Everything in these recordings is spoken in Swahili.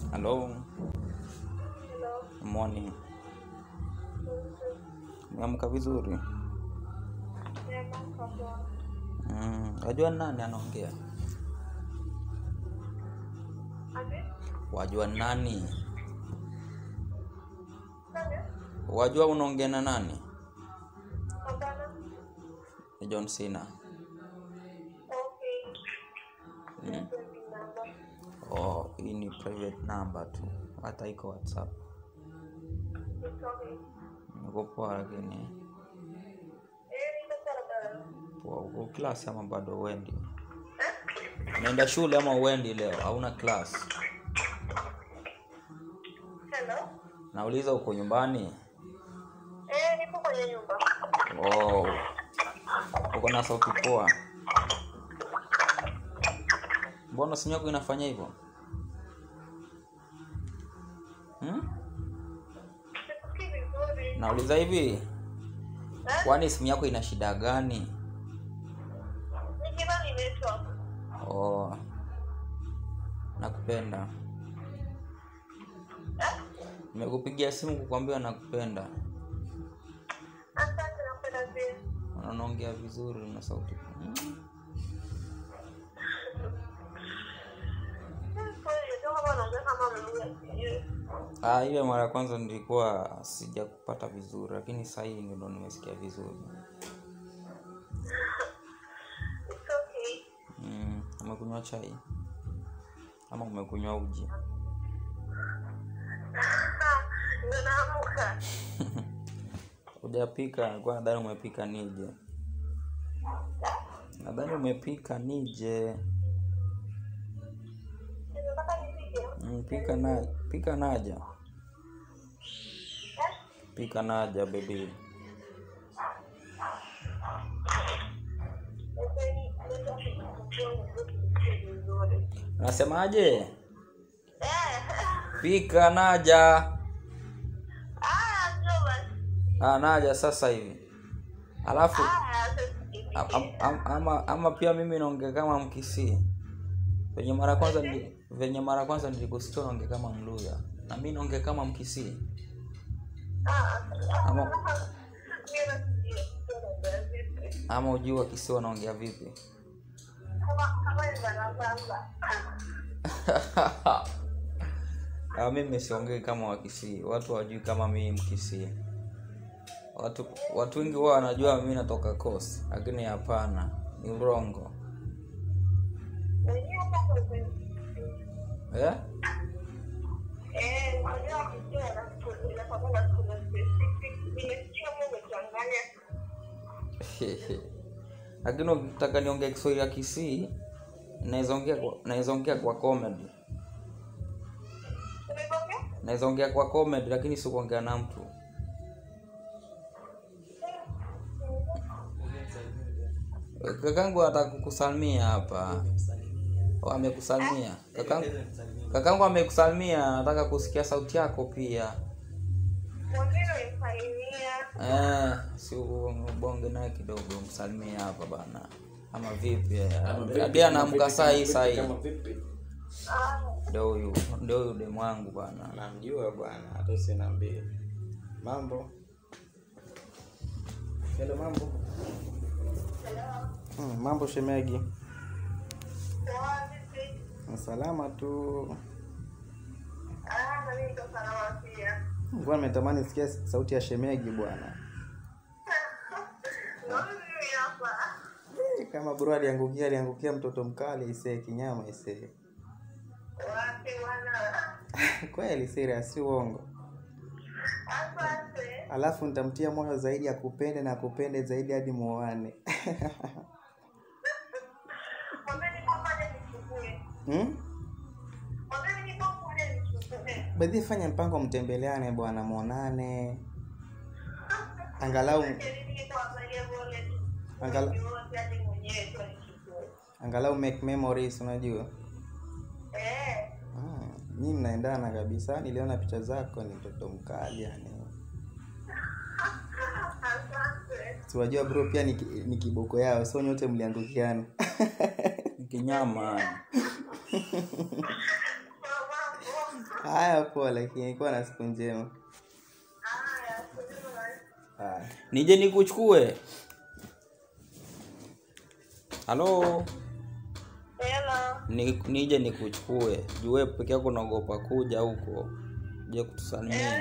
Hello, Hello. morning. Umeamka vizuri? Nimeamka poa. Mm, wajua nani anaongea? Ati? Wajua nani? Nani? Wajua unaongea na nani? Hapana. Ni John Cena. Okay. Mm. Nipe namba. Oh, hii ni private number tu, hata iko WhatsApp. It's okay. Niko poa, lakini Eh, niko barabara. poa. Uko class ama bado uendi? Unaenda shule ama uendi leo? Hauna class? Hello. Nauliza, uko nyumbani? Eh, nipo kwenye nyumba. Oh, uko na sauti poa. Mbona simu yako inafanya hivyo? Hmm? Sikusikii vizuri. Nauliza hivi, Eh? kwani simu yako ina shida gani? Nikidhani network. Oh, nakupenda. Eh? Nimekupigia simu kukwambia nakupenda. Asante nakupenda pia. Unaongea vizuri na sauti. Hmm. Eh, kweli, ndio kama unaongea kama mlugha sijui. Ah, ile mara ya kwanza nilikuwa sijakupata vizuri, lakini sasa hii ndio nimesikia vizuri. It's okay. Mm, umekunywa chai ama umekunywa uji? Ah, ndio naamka. Hujapika? Nilikuwa nadhani umepika nije. Nadhani umepika nije. Nataka nipige. Mm, pika na pika naja. Eh? Pika naja baby. Leseni, network inakuwa vizuri. Unasemaje? Eh. Pika naja. Ah, njoo basi. Ah, naja sasa hivi. Alafu Ah, am, am, am, ama, ama pia mimi naongea kama Mkisii. Venye mara kwanza nili, venye mara kwanza nilikusikia naongea kama Mluya. Na mimi naongea kama Mkisii. Ama ama ujui Wakisii wanaongea vipi? Ah, mimi siongei kama Wakisii. Watu wajui kama mimi Mkisii. Watu watu wengi huwa wanajua mimi natoka Coast, lakini hapana, ni urongo. Eh? lakini ukitaka niongee Kiswahili ya Kisii naweza ongea kwa naweza ongea kwa comedy. Naweza ongea kwa comedy lakini si kuongea na mtu. Kakangu anataka kukusalimia hapa. Oh, amekusalimia. Kakangu kakangu amekusalimia, anataka kusikia sauti yako pia. Eh, si ubonge naye kidogo msalimie hapa bana. Ama vipi? eh? Hadi anaamka saa hii saa hii. Kama vipi? Ndio huyu, ndio huyu demu wangu bana. Namjua bwana, hata usiniambie. Mambo. Hello, mambo. Hmm, mambo shemegi. Salama tu. Bwana nimetamani sikia sauti ya shemegi bwana. Eh, Kama bro aliangukia aliangukia mtoto mkali isee kinyama isee. Kweli serious si uongo. Alafu nitamtia moyo zaidi akupende na akupende zaidi hadi muoane. hmm? Badhi fanya mpango mtembeleane bwana muonane. Angalau Angala- angalau make memories unajua. Ah, nyinyi mnaendana kabisa. Niliona picha zako ni mtoto mkali yani. Siwajua bro pia ni, ki- ni kiboko yao, so nyote mliangukiana. Kinyama. haya poa lakini kuwa na siku njema Haya, sijui. haya nije nikuchukue halo Hello. ni, nije nikuchukue jue peke yako unaogopa kuja huko je kutusalimia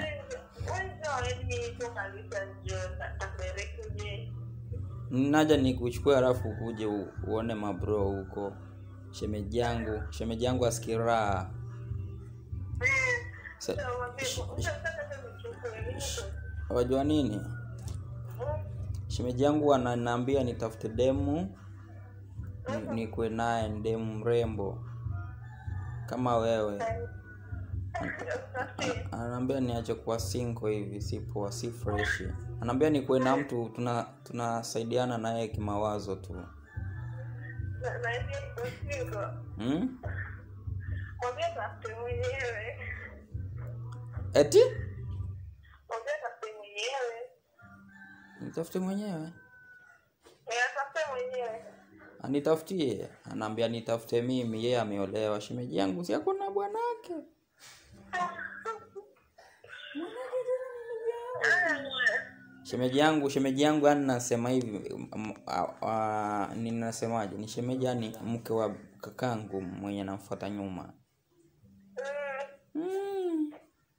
naja nikuchukue halafu ukuje u- uone mabro huko shemeji yangu shemeji yangu askiraha Sa- wajua nini shemeji yangu ananiambia nitafute demu ni- nikwe naye ni demu mrembo kama wewe anaambia niache kuwa sinko hivi si poa si freshi anaambia nikuwe na mtu tuna tunasaidiana naye kimawazo tu hmm? eti nitafute mwenyewe anitafutie anaambia nitafute mimi yeye ameolewa shemeji yangu si akona bwanake shemeji yangu shemeji yangu yani nasema hivi m- a- a- ninasemaje ni shemeji yani mke wa kakangu mwenye namfuata nyuma mm.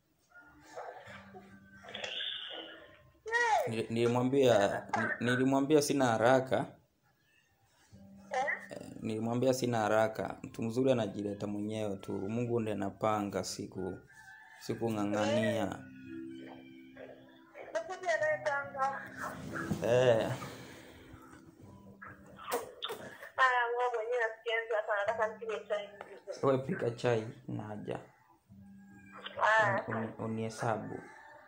Nili- nilimwambia ni- nilimwambia sina haraka Eh, nilimwambia sina haraka mtu mzuri anajileta mwenyewe tu mungu ndiye anapanga siku siku ng'ang'ania eh. we pika chai naja Uni- unihesabu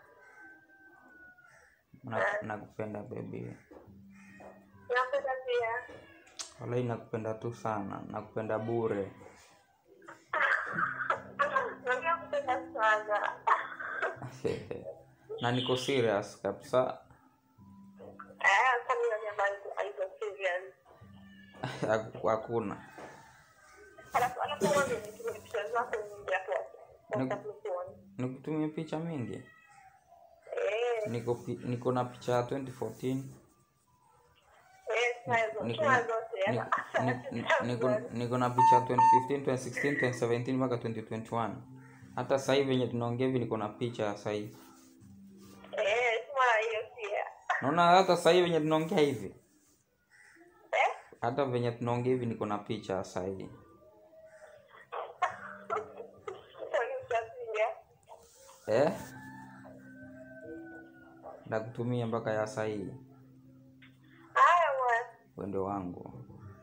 Na- nakupenda bebi Napenda pia. walai nakupenda tu sana nakupenda bure Napenda kupenda sana. na niko serious kabisa Eh, kwa nini unaniambia haiko serious? Haku- hakuna Alafu alafu wewe unitumie picha zako nyingi hapo. Ni- Wakati usione. nikutumie picha mingi Eh, niko pi- niko na picha ya 2014 eh, tunazo. niko Tunazo na- zote. ni- ni- ni- niko- niko na picha ya 2015 2016 2017 mpaka 2021 hata sasa hivi venye tunaongea hivi niko na picha ya sasa hivi Eh, tuma hiyo pia. naona hata sasa hivi venye tunaongea hivi Eh? hata venye tunaongea hivi niko na picha ya sasa hivi Kwa nini usiapiga? eh nakutumia mpaka ya sasa hivi Haya bwana. wendo wangu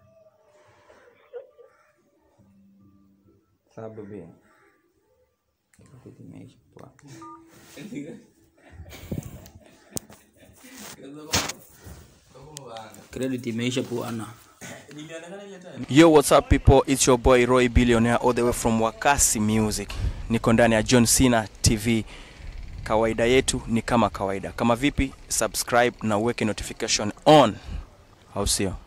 saa bebi Kitu imeisha poa. credit imeisha puana Yo, what's up people? It's your boy Roy Billionaire all the way from Wakasi Music. Niko ndani ya John Cena TV. Kawaida yetu ni kama kawaida. Kama vipi? Subscribe na uweke notification on. Au sio?